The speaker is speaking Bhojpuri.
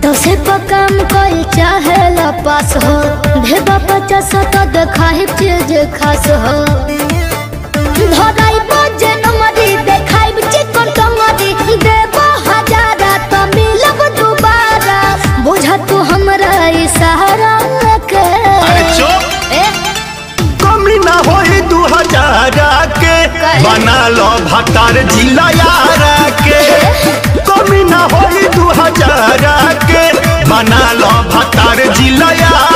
दसे पर काम कल चाहे ला पास हो भेबा पचास तो देखाई चीज खास हो धराई बजे नमरी देखाई चिकन टंगरी देबो हजारा तो मिलब दोबारा बुझा तू हमरा इशारा के अरे चुप ए कमी ना होई दू हजार के बना लो भतार जिला यार के कमी ना होई दू हजार के बना लो भतार जिला यार